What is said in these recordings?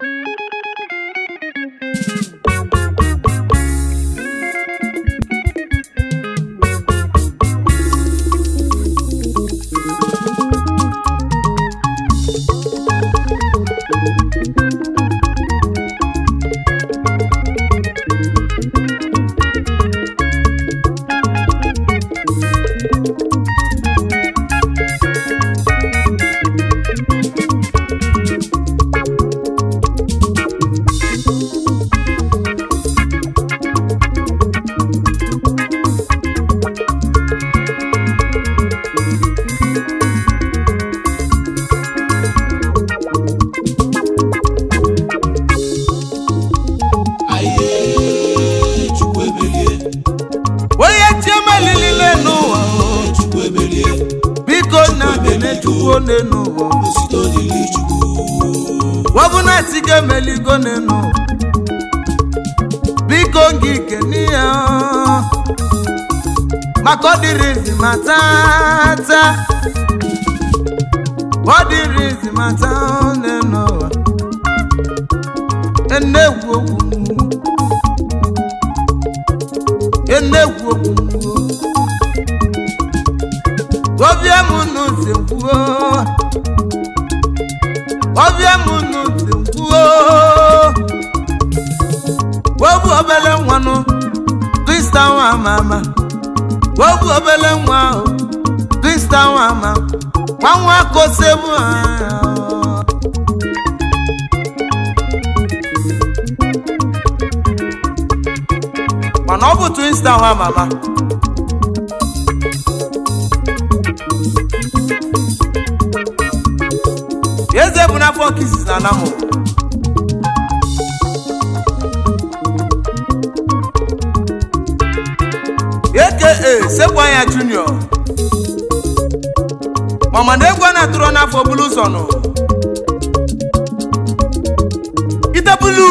Aye, Chukwu emelie, onye chiemelilile n'ụwa o, Chukwu emelie, biko na kene chukwu one n'ụwa osito dịrị Chukwu. wọbụna tiga emeligo n'enu biko gị kene ya o. maka ọ dịrị izi ma tata ọ dịrị izi ma taa n'enu ụwa enegwu okwu enegwu okwu ọbịa m n'ụzọ kwuo ọbịa m n'ụzọ kwuo obu obele nwanụ krista nwa ama ama obu obele nwa ahụ krista nwa ama nwa nwa kosebu anya mana ọ bụ twinsta nwa mama eze bụ n'afọ kisis na anamụ aka sekwa ya junior mama na egwu a na-atụrụ n'afọ bulu sọnụ ite bulu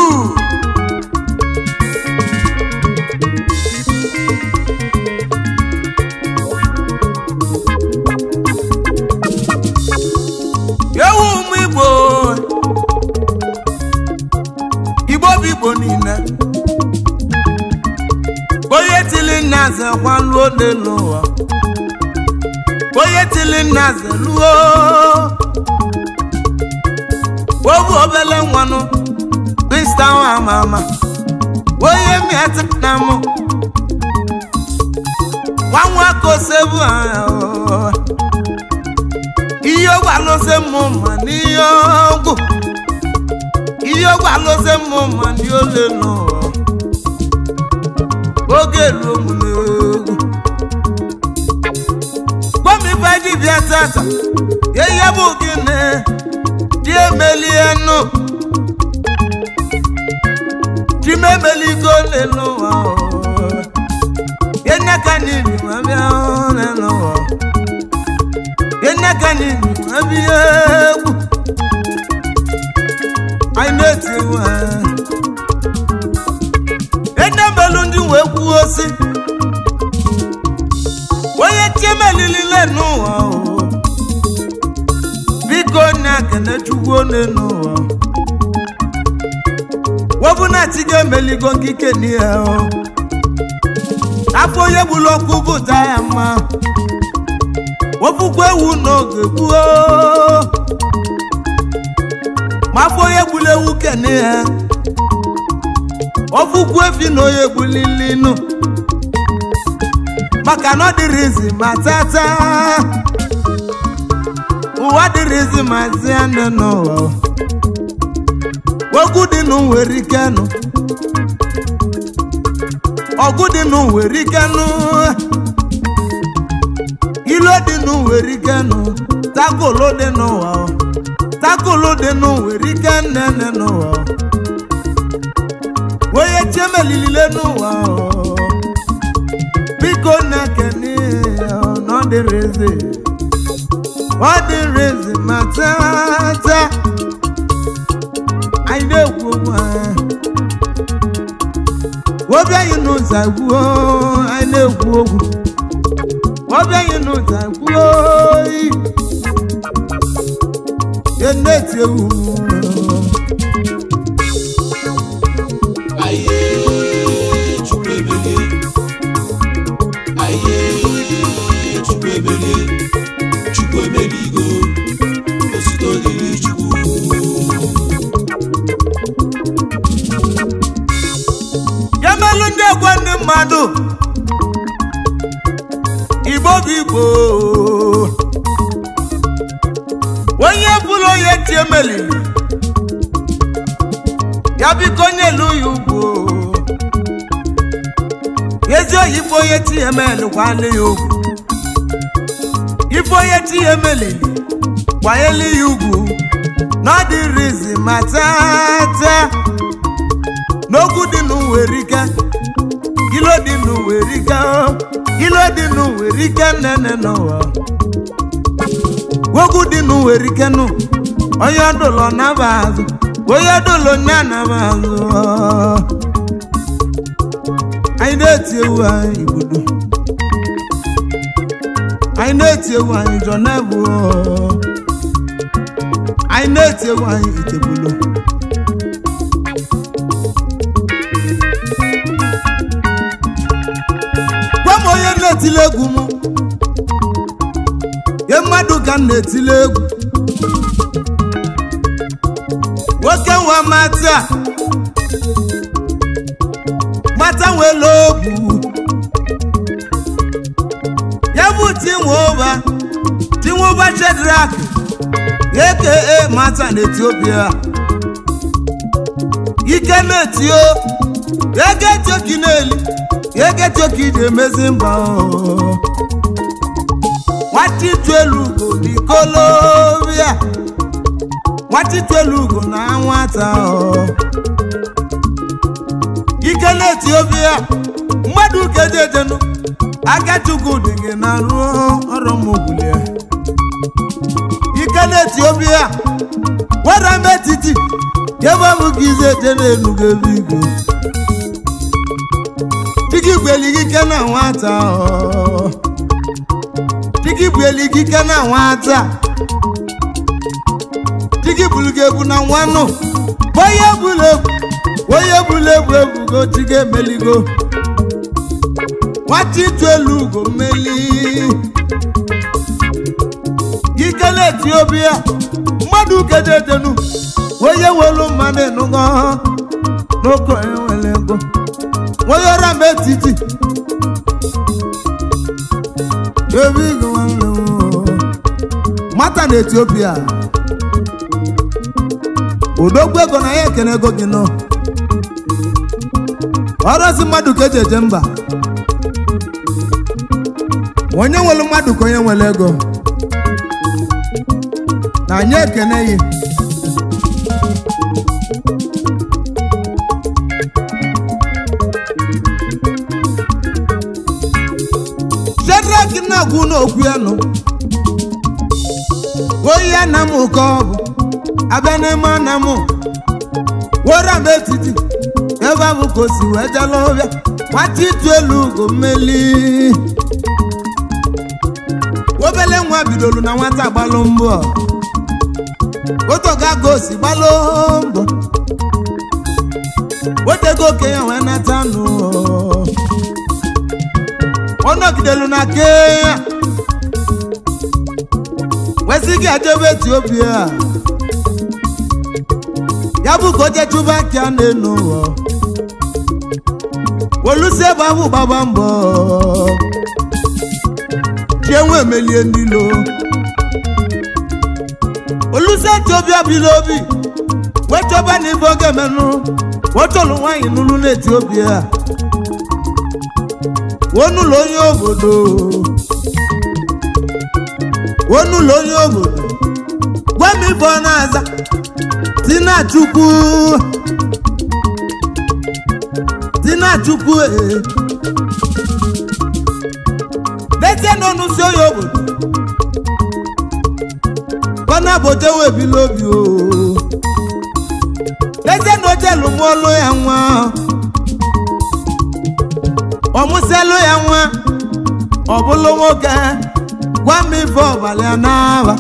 ewu ụmụ igbo igbo bụ igbo niile onye tili nna ze kwaluo n'elu ụwa onye tili nna ze luo obu obele nwanụ krista nwa ama ama onye miata na mụ nwa nwa kosebu anya ụwa ihe ọgwụ alụsị mụ ma n'ihe ọgwụ ihe ọgwụ alụsị mụ ma ndị ole n'ụwa oge ruo m n'egwu gbomife dibịa tata ihe bụ gịnị dị emelie nụ dị m emeligo n'ụwa ihe ka n'ili ma bịa n'ụwa yenekani abịa egwu anyị na-eti egwu enemelu ndị wee kwuo si onye chiemelilile n'ụwa o, biko na-ekene chukwu one n'ụwa wọbụna chi ga-emeligo nkike n'ihe o afọ onye gburu ọkụ bụta ya mma wọ́fúkú ewu n'oge gboo ma afọ onye gburu ewu kene ya wọ́fúkú efi na onye gbulili nụ maka na ọ dịrịzi ma tata ụwa dịrịzi ma zie nne n'ụwa ogwu dị nụ nwere ike nụ ọgụ dị nụ nwere ike nụ ilo dị nụ nwere ike nụ takolo dị n'ụwa o. takolo dị nụ nwere ike nnene n'ụwa o. onye chiemelilile n'ụwa o. biko na-ekene ọ dịrị eze ọ dịrị eze ma tata anyị na-ekwu okwu anyị obi anyị n'ụzọ agwuo anyị na-ekwu okwu obi anyị n'ụzọ agwuo oyi ya na-eti ewu mmadụ igbo bụ igbo onye bụrụ onye tie meliri ya biko onye elu ya ugwu ezi oyibo onye tie melu kwale ya ugwu ife onye tie meliri kwanyelu ya ugwu n'ọdịrizi ma tata n'okwu dị n'uwerike ilo dị n'uwerike ilo dị n'uwerike nene n'ụwa okwu dị n'uwerike nụ onye ọdụlọ naba azụ onye ọdụlọ nya naba azụ anyị na-eti ewu anyị igbudu anyị na-eti ewu anyị jọ na-ebu anyị na-eti ewu anyị itebulu gwa m onye na-etili egwu m ye mmadụ ka m na-etili egwu nwoke nwa mata mata nwere ogwu ya bụ tinwoba tinwoba shedrak aka mata na etiopia ike na-etio ego etioki na-eli ego etioki ji emezi mba o. nwata itu elu ugo n'ikolobia nwata itu elu ugo na nwata o. ike na etiopia mmadụ kejejenu akachukwu dị gị na ruo ọrụ mụgbulie ike na etiopia wara m etiti ebe ọ bụ ka ize eje n'elu ga-ebu igo dịka igweli gị ike na nwata ọ. dịka igweli gị ike na nwata dịka ibulu gị ebu na nwanụ onye bulu ebu onye bulu ebu ebugo chi ga-emeligo nwata itu elu ugo mmeli ike na-eti obi ya mmadụ kededenu onye welu mmadụ ịnụgo n'oke onye nwere ego onye ọra m etiti ebe igo nwanne m mata na etiopia odogwu ego na ya ekene ego gị nọ ọrụzi mmadụ ka eji eje mba onye nwere mmadụ ka onye nwere ego na anyị ekene ya Shadrach na-agwụ n'okwu ya nụ oyi ya na m ụkọ ọbụ abịa n'ime na m wara m etiti ebe ahụ ka o si wee jala ọbịa nwata itu elu ugo mmeli obele nwa bidolu na nwata gbalụ mbọ otogago osi gbalụ mbọ otego okenye wee nata nụ ọ nọgidelu na kenya wesị gị ajebe etiopia ya bụ ka oje chụba ka na-enu ụwa olusi ebe ahụ gbaba mbọ chienwe emelie n'ilo olusi etiopia bi n'obi wechọba n'ife oge menụ wechọlụ nwaanyị n'ụlụ n'etiopia wonụlọ onye obodo wonụlọ onye obodo gwa m ife ọ na-aza tinachukwu tinachukwu ee letie n'ọnụ si onye obodo kọna bojewe ebili obi o letie na ojelu mụọlụ ya nwa ọmụsịalụ ya nwa ọ bụlụ nwoke gwa m ife ọbalị a n'aba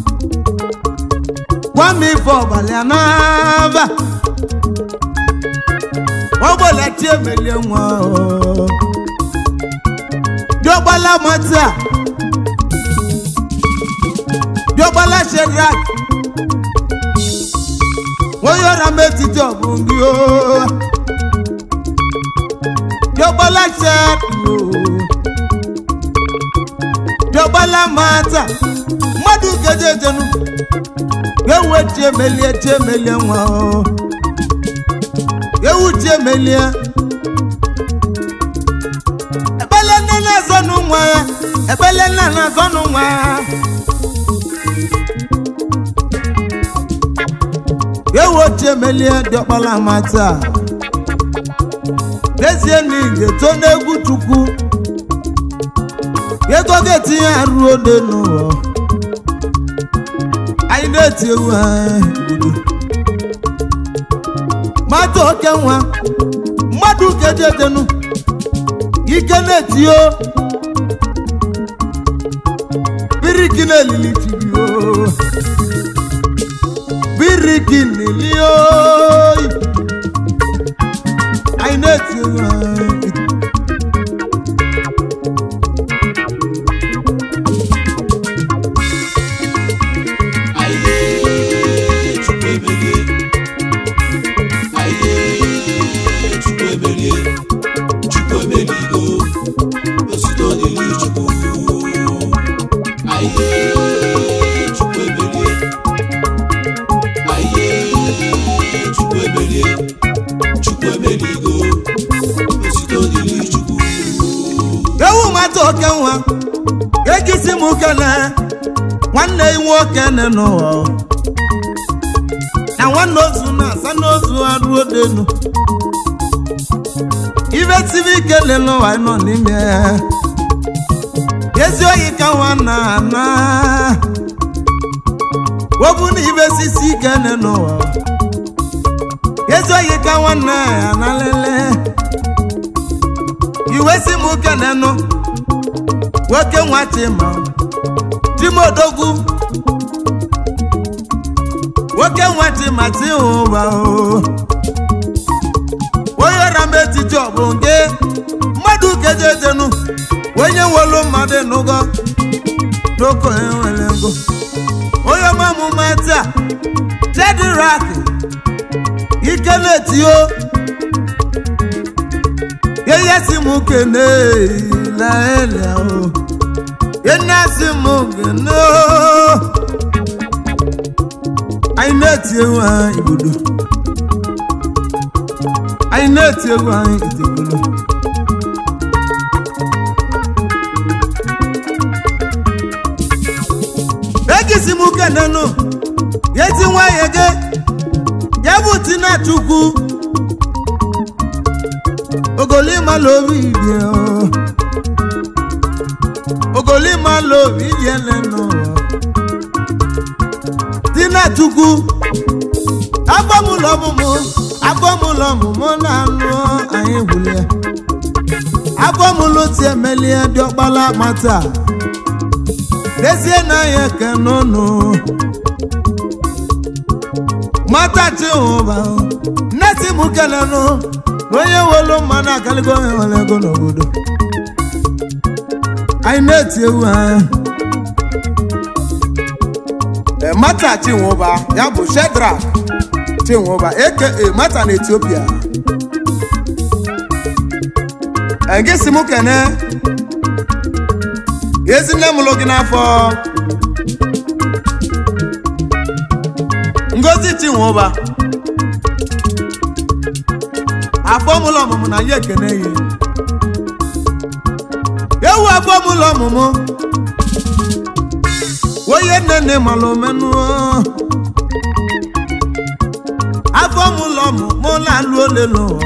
gwa m ife ọbalị a n'aba ọgbọlachi emelie nwa o. diọgbala mata diọgbala shedrak onye ọra m etiti ọbụ gị o diọkpala chadụ diọkpala mata mmadụ kejejenu ewu chiemelie chiemelie nwa o ewu chiemelie ekpele nne na-azọnụ nwa ya ekpele nna na-azọnụ nwa ya ewu chiemelie diọkpala mata n'ezie na ị ga-eto n'egwu chukwu ego ga-etinye arụ ode n'ụwa anyị na-eti ewu anyị gbudu mmadụ oke nwa mmadụ kejedenu ike na-etio biriki na-elili tibio biriki na-eli oyi anyị na-eti ewu anyị Aye, Chukwu emelie. Aye, Chukwu emelie. Chukwu emeligo. Otuto dịrị Chukwu. Aye, Chukwu emelie. Aye, Chukwu emelie. Chukwu emeligo. Otuto dịrị Chukwu. ewu mata oke nwa egisi m kene nwanne ya nwoke ne n'ụwa na nwanne ozu na-asa n'ozu arụ odenu ibe tiri ike le n'ụwa nọ n'ime ya. ezi oyi ka nwa na ana wobu na ibe sisi ike ne n'ụwa ezi oyi ka nwanne ya na lele iwe si m kenenụ nwoke nwa chima chimodogwu nwoke nwa chima chihụba o onye ọra m etiti ọ bụ nke mmadụ kejejenu onye nwelu mmadụ nụgo n'oko enwere ego onye ọmamụma taa chedirak ike na-etio yeye si mu kene laele o yena si mu kene o anyị na-eti ewu anyị ibodo anyị na-eti ewu anyị itegolo egisi mu kene nụ yeti nwanyị ge ya bụ tina chukwu ogolima lobi ìdí ọ ogolima lobi ìdí ẹlẹnu ọ tina tukwu agbọmụlọmụmụ agbọmụlọmụmụ na-anụ anyị gwụlie agbọmụlụ ti emelie dị ọkpala mata dezie na ya kenụnụ mata chihụba nneti mụ kelenụ onye welu mmanụ akaligo onye nwere ego n'obodo anyị na-eti ewu anyị mata chinwoba ya bụ shedrak chinwoba eke mata na etiopia gị si m kene ezi nne m lụ gị n'afọ ngozi chinwoba afọ mụlọ ọmụmụ na ya ekene ya ewu afọ mụlọ ọmụmụ onye nne nne malụ menụ afọ mụlọ ọmụmụ na-alụ ole n'ụwa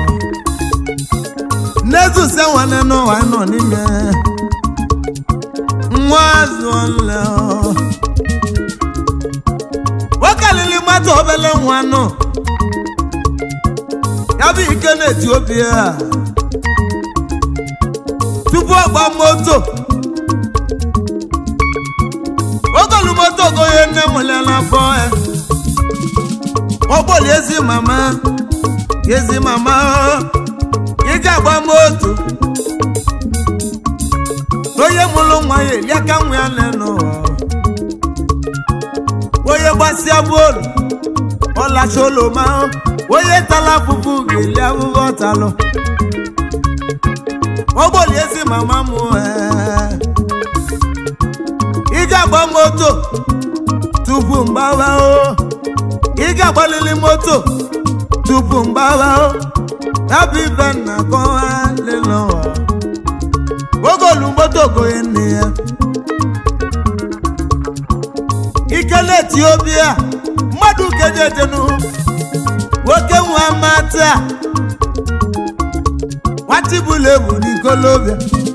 n'ezuse nwanne n'ụwa nọ n'ime nwa azụọle nwokelili mmadụ obele nwa nọ ya bụ ike na etiopia tupu ọgba moto ogolu moto goye nne m lela afọ ya ọgbọli ezi mama ezi mama ị ga-agba moto onye mụrụ nwa ya eli aka nwa ya n'ụwa onye gbasịa bolu ọlacha oloma onye tala afụfụ ga-eli afụfụ ọtalụ ọgbọli ezi mama m ee. ị ga-agba moto tupu mgbawa o ị ga-agbalili moto tupu mgbawa o ya bụ ibe nna kọwa lelụwa ogolu moto goye nne ya ikele etiopia mmadụ kejetenu nwoke nwa mata nwatibụlebu n'ikolobịa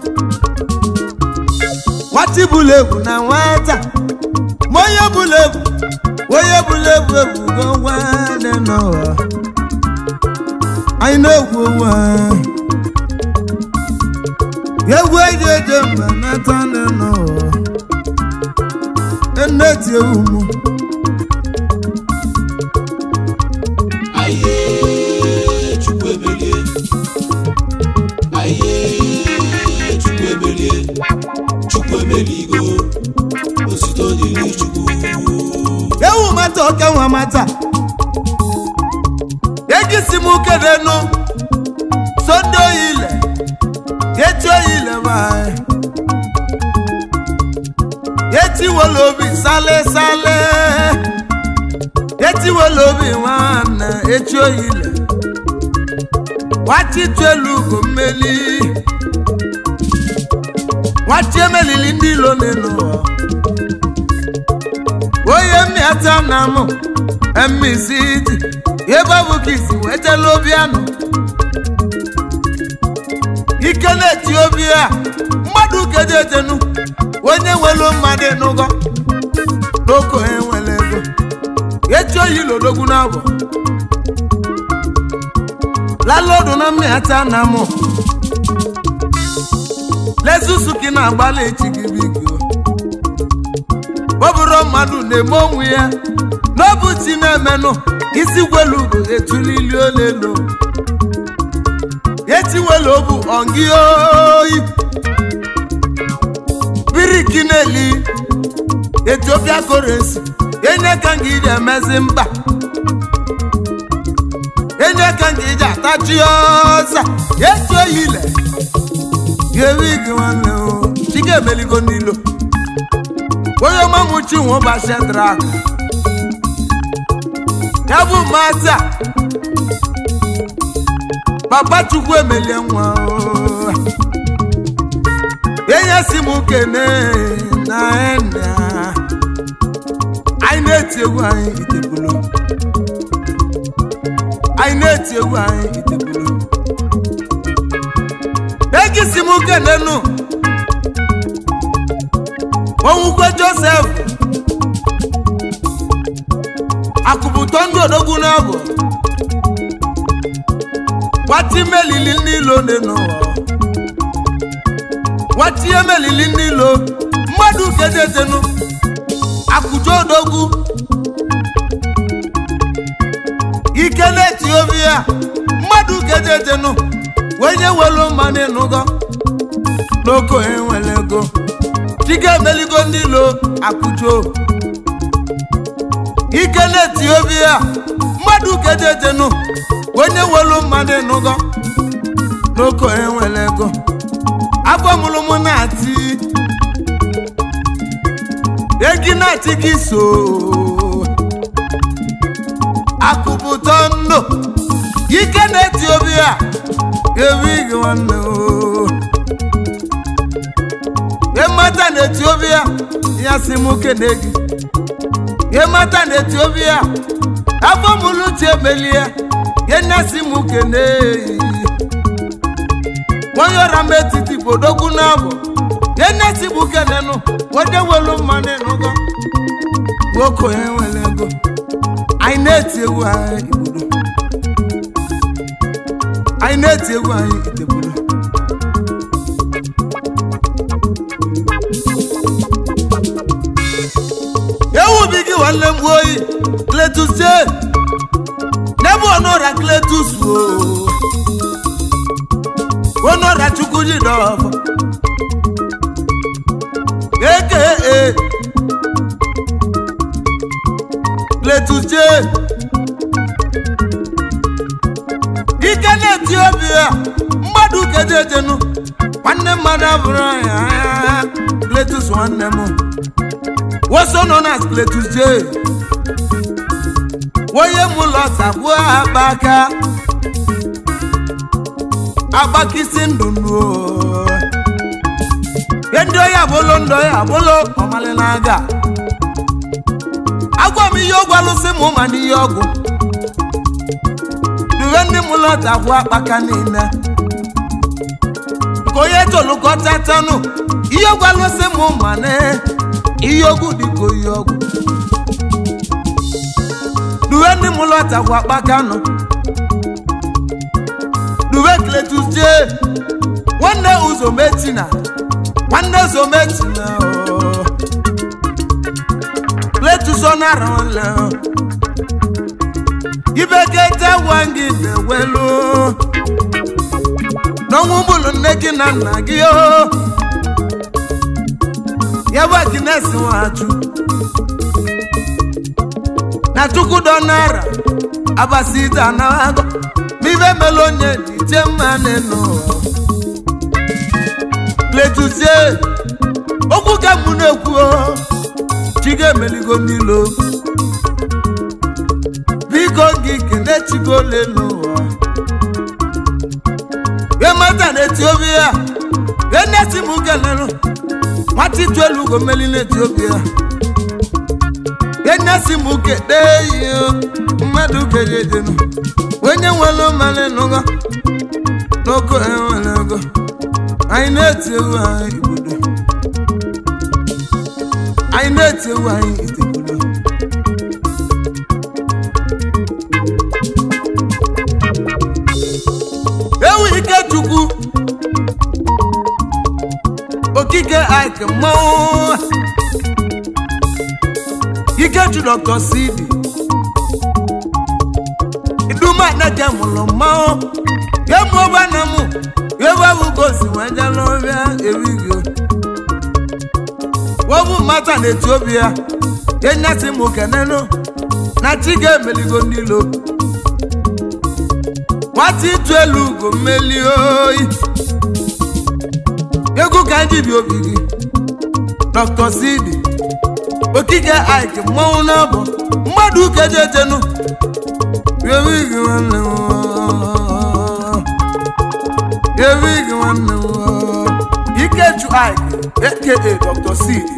nwatibụlebu na nwata ma onye bụlebu onye bụlebu ebugo nwanne n'ụwa anyị na-egwu onwe anyị egwu eji eje mba nata nne n'ụwa nne ti ewu mu aye chukwu emelie aye chukwu emelie chukwu emeligo osito dịrị chukwu ewu mata oke nwa mata egisi m kedenu sonde oyile eti oyile bae eti wele obi sale sale eti wele obi nwanne eti oyile wachi tuelu ugo mmeli wachi emelili ndị ilo n'ụwa onye mmịata na mụ emmisiti ebe ọ bụ ka isi wetala obi anụ ike na-eti obi a mmadụ kejetenu onye nwelu mmadụ n'ụgọ n'oko enwere ego echi oyi lodogwu n'abụ lalodu na mmịata na mụ lesusu ka ị na-agbalị echi gị biko ọ bụrụ mmadụ na-eme onwe ya n'ọbụ chi na-emenụ isi gwelu bụ etulili olelo etiwelu bụ ọngị oyi biriki na-eli etiopia korensi enye ka nga iji emezi mba enye ka nga iji atachi ọza eti oyile ga-ewe gị nwanne o chi ga-emeligo n'ilo onye ọmamuchi nwe ụbọchị drak ya bụ mata papa chukwu emelie nwa o. enye si m kene na ena anyị na-eti egwu anyị itebulu anyị na-eti egwu anyị itebulu egisi m kenenu onwukwe josef akụbụtọ ndị odogwu n'abụ nwati melili n'ilo dị n'ụwa nwati emelili n'ilo mmadụ kedetenu akụjọ odogwu ike n'etiopia mmadụ kedetenu wenye welu mmanụ ịnụgọ n'oko enwere ego chike emeligo ndị ilo akụjọ ike n'etiopia mmadụ kedetenu onye welu mmadụ ịnụgọ n'oko enwere ego afọ mụrụ mụ na-ati egi na-ati gị so akụpụtọ ndụ ike na-eti obi a ebi gị nwanne o ịmata na etiopia ya si mụ kene gị ịmata na etiopia afọ mụrụ chi emelie ya nyasi mụ kene onye ọra m etiti bodogwu n'abụ ya nyasi mụ kene nụ onye welu mmanụ ịnụgọ nwoke onye nwere ego anyị na-eti egwu anyị igbodo anyị na-eti egwu anyị itebodo ewu bi gị nwanne m oyi kletus je n'ebe ọnụọra kletus o ọnụọra chukwu ji dọfọ eke e kletus je ike na-eti obi ya mmadụ kedejenu nwanne mmadụ abụrụ ya Cletus nwanne m woso nọ na Cletus J onye m ụlọ sagbuo akpa aka agbakisi ndụ nuo ihe ndị oyi abụlo ndị oyi abụlo ọmalị na-aga agwa m ihe ọgwụ alụsị m ma n'ihe ọgwụ duwe ndị m lọta gwụ akpaka niile ka onye tolukọtatanụ ihe ọgwụ alụsị m ma na ihe ọgwụ dịka oyi ọgwụ duwe ndị m lọta gwụ akpaka nọ duwe Cletus J nwanne uzometina nwanne uzometina ooo Cletus ọ nara ọla ibekete wangi na-ewelu n'ọnwụ bụlụ nne gị na nna gị o ya bụ Agnes Nwachukwu na chukwudo nara abasida na agụ n'ife mele onye dije mma n'elu Cletus J okwu ka mụ na-ekwu o chi ga-emeligo n'ilo biko gị kene chigo ole n'ụwa emata na etiopia enesi m kelelu nwata itu elu ugo mmeli na etiopia enesi m kede yi mmadụ kejedenu onye nwere mmanụ n'ụgọ n'oko enwere ego anyị na-eti ewu anyị igbodo anyị na-eti ewu anyị itegbodo ewu ikechukwu okike ike mmanwụ ikechu dr cd idumaneke mụrụ mmanwụ yemụ ọgbana mụ yewebugosi weje n'ọbịa erigio wobu mata na etiopia yenyesi mụ kenenu na chi ga-emeligo n'ilo nwata ịtụ elu ugo mmeli oyi egwu ka anyị bi obi gị dr cd okike ike mmanwụ n'abọ mmadụ ukejejenu ewigi nwanne m ewigi nwanne m ikechu ike aka dr cd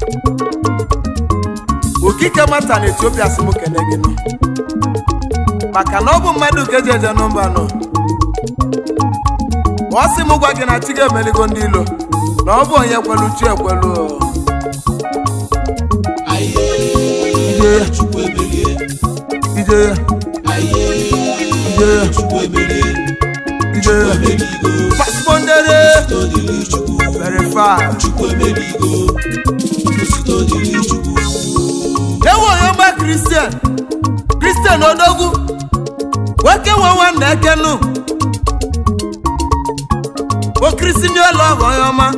okike mata na etiopia si m kene gị nọ maka na ọ bụ mmadụ ka eji eje nọmba nọ ọ sị m gwa gị na chi ga-emeligo ndị ilo na ọ bụ onye kwelu chi ekwelu Aye, Chukwu emelie. ije ya Aye, ije ya Chukwu emelie. ije ya Emeligo. paspondere Todili Chukwu. verify Chukwu emeligo. Todili Chukwu. ewu onye ọma kristian kristian odogwu nwoke nwe nwanne ekenu okrisi ndị ụlọ bụ onye ọma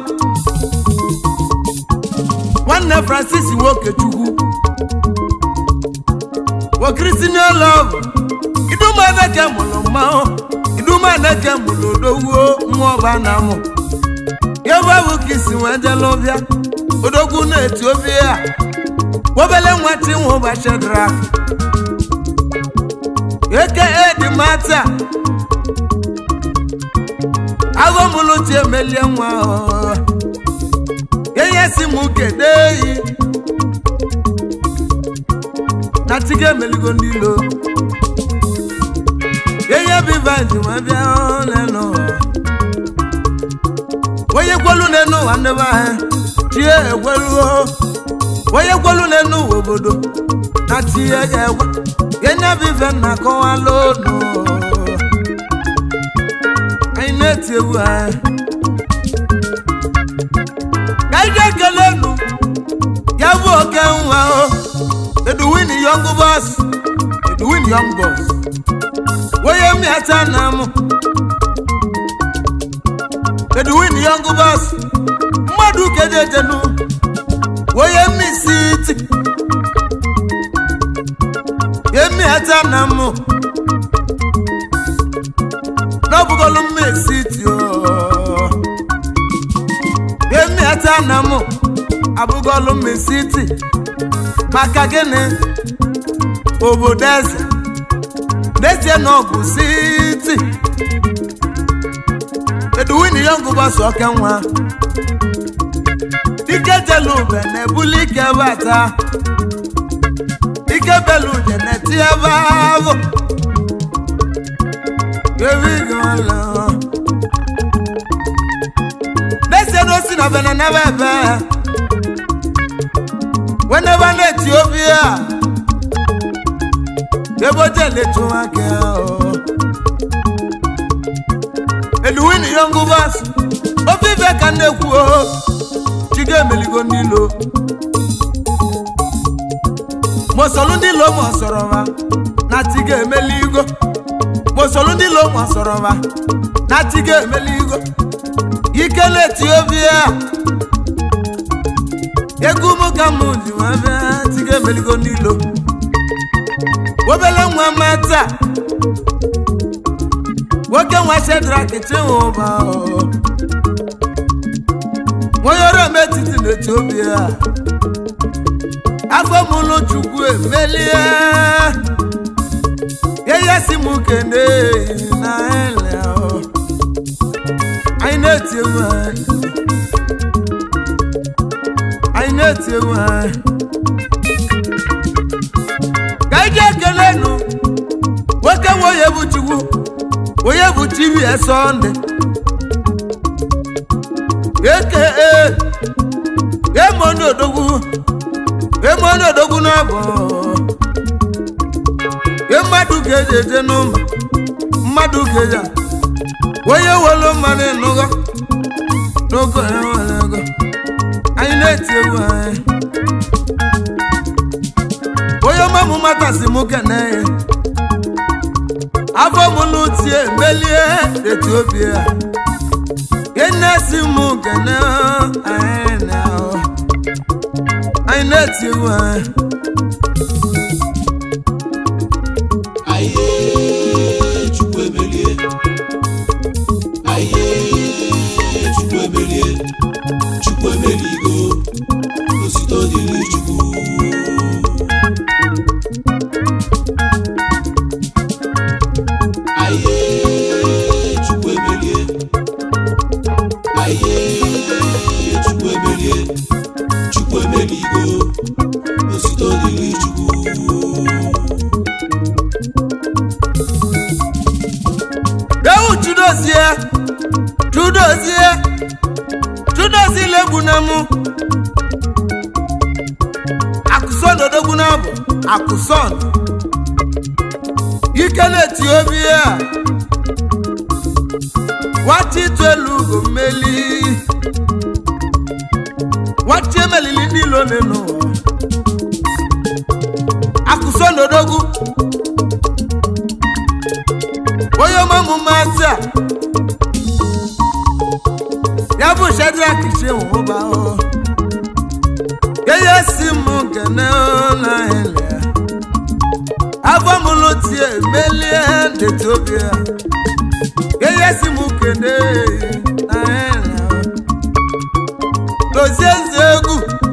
nwanne francis nwokechukwu okrisi ndị ụlọ bụ idumaneke mụrụ mmanwụ idumaneke mụrụ odogwu nwa ọba na amụ ebe bụ ka isi wee jela ọbịa odogwu na etiopia obele nwati nwa ụbọchị dara eke edi mata aghọmụlụchi emelie nwa ọ. enye si m kede yi na chiga emeligo ndị ilo enye biva njem bịa lenu onye kwelu n'enu ụwa ndị be anyị chie ekweluo onye kwelu n'enu ụwa obodo na chie ya ekwe enye biva na akọwala onu anyị na-eti egwu anyị ka anyị ga-ekele enu ya bụ oke nwa o eduwin young boss eduwin young boss onye mmiata na mụ eduwin young boss mmadụ kejejenu onye mmisiti emiata na mụ n'ọbụgolu mmisiti o nna m abụgolu mesiti maka gịnị obodo eze n'ezie na ọgụ siti eduwini yọngụ bọsụ oke nwa ike jelu ube na-ebuli ike bata ike belu ude na-eti ebe ahụ ebigola n'ezie na osi na bene nebe ebe wenebe na etiopia ebe oje letu aka eluwini yọngụ bọsụ ofe ibe ka na-ekwu o chigo emeligo n'ilo mosolu ndị lo mosọrọ ha na tiga emeligo mosolu ndị lo mosọrọ ha na tiga emeligo ikele etiopia egwu m ka m ji nwa bịa tiga emeligo n'ilo obele nwa mata nwoke nwa shedrak chinwụba onye ọrụ eme etiti n'etiopia afọ mụlụ chukwu emelie ihe si m kene na ele anyị na-eti egwu anyị anyị na-eti egwu anyị ka anyị ji ekele nụ nwoke nwe onye bụ chukwu onye bụ chibie sọnde eke emonu odogwu emonu odogwu n'abụ mmadụ ga-eji eje n'ụmụ mmadụ ga-eji onye welu mmadụ ịnụgo n'oge enwere ego anyị na-eti egwu anyị onye ọmamụ matasị m kene ya afọ m n'utie melie etiopia enesi m kene anyị na anyị na-eti egwu anyị Aye, Chukwu emelie. Aye, Chukwu emelie. Chukwu emeligo. Osito dịrị Chukwu. Aye, Chukwu emelie. Aye, Chukwu emelie. Chukwu emeligo. Osito dịrị Chukwu. ewu chudozie chudozie chudozie legbuna mụ akụson odogbuna bụ akụson ike na-eti obi a nwata itu elu ugo mmeli nwata emelili niile ole n'ụwa akụson odogwu onye ọmụmụ mmasị a ya bụ shedrak chinwụba ihe si m kene na ele afọ mụlụ tie melie n'etiopia ihe si m kene na ele dozie nze egwu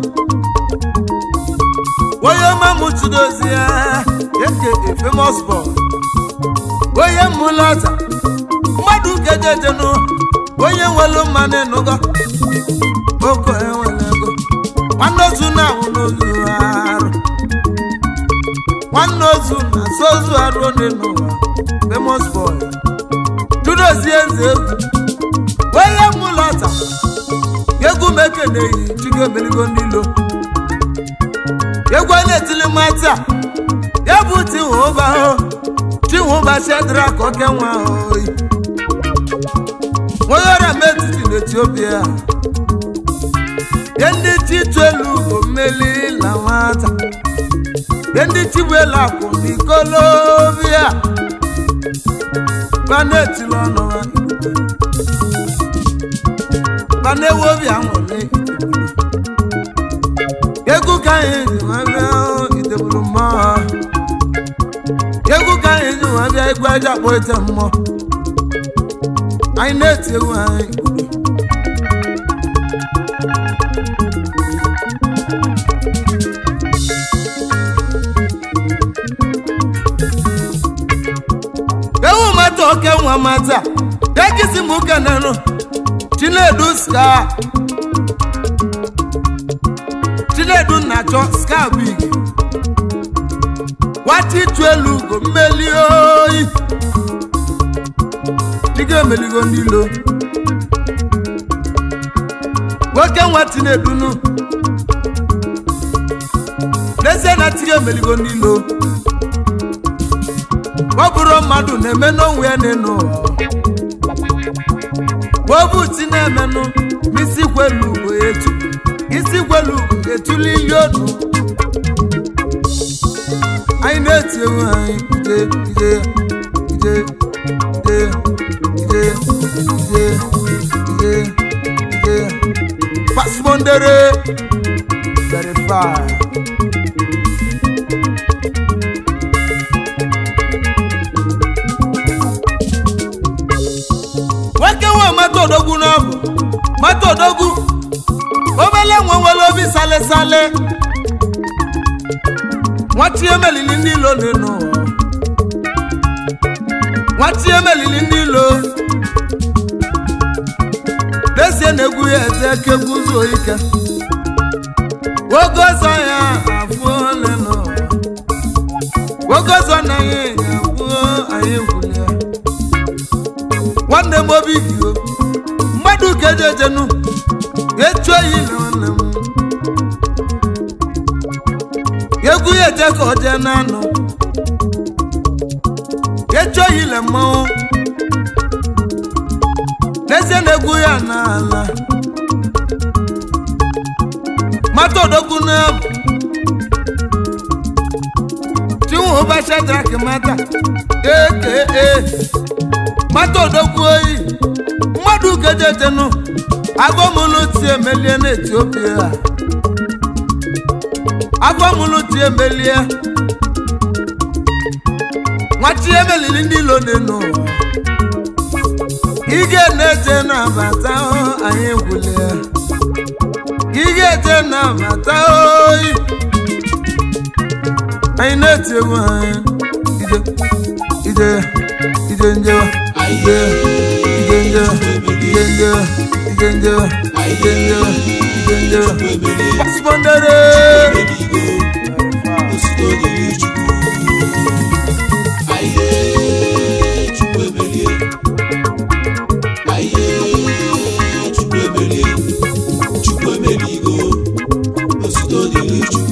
onye ọmụmụ chidozie eke a famous boy onye mmụlọta mmadụ kejejenụ onye nwelu mmanụ ịnụgo oko enwere ego nwanne ozu na-anwụ n'ozu arụ nwanne ozu na so ozu arụ onye n'ụwa famous boy judozie eze egwu onye mmụlọta egwu m ekeneghị chigo emeligo n'ilo egwu a na-etili mata ya bụ tiwụba chinwụba shedrak oke nwa oyi onye ọrịa m etiti n'etiopia ye ndị chitu elu bụ mmeli na nwata ye ndị chibu elu akwụ n'ikolobia banetili ọnụ ha banewu obi anwụle egwu ka anyị ji nwa bịa itebulu mmụọ egwu ka anyị ji nwa bịa egwu aja kpọ ite mmụọ anyị na-eti egwu anyị moto oke nwa mata egisi m kenenu chinedu ska chinedu na-achọ ska big nwata itu elu ugo mmeli oyi dịga emeligo ndị ilo nwoke nwa tinedunu n'ezie na tiga emeligo ndị ilo ọ bụrụ mmadụ na-eme n'onwe ya n'enu ụwa obu ti na-emenụ isi kwelu ugo etu isi kwelu ugo etuli ili odu anyị na-eti ewu anyị ide ide ide ide ide ide ide ide pasmondere verify nwoke nwe mata odogwu n'ọbụ mata odogwu obele nwe nwere obi sale sale nwati emelili ndị ilo n'enu nwati emelili ndị ilo n'ezie na-egwu ya eze ka egwu zuo ike oge ọzọ ya afụ ole n'ụwa oge ọzọ na ya afụ anyị gwuli ya nwanne m obi gị o mmadụ ka eji ejenu echu eyi na nwanne m egwu ya eje ka o jee n'anụ echu oyi le mmanwụ n'ezie na egwu ya n'ala mata odogwu n'abụ chinwe ụbọchị drak mata ee mata odogwu oyi mmadụ gejetenu agọmụlụ ti emelie n'etiopia agọmụlụ ti emelie nwachi emelili ndị ilo n'enu ige na-eje na-abata anyị gwulie ige eje na-abata oyi anyị na-eti egwu anyị ide ide ide njewa ide ide njewa ide njewa ide njewa ide njewa ide njewa pasipọndere osito dịrị chukwu aye chukwu emelie aye chukwu emelie chukwu emeligo osito dịrị chukwu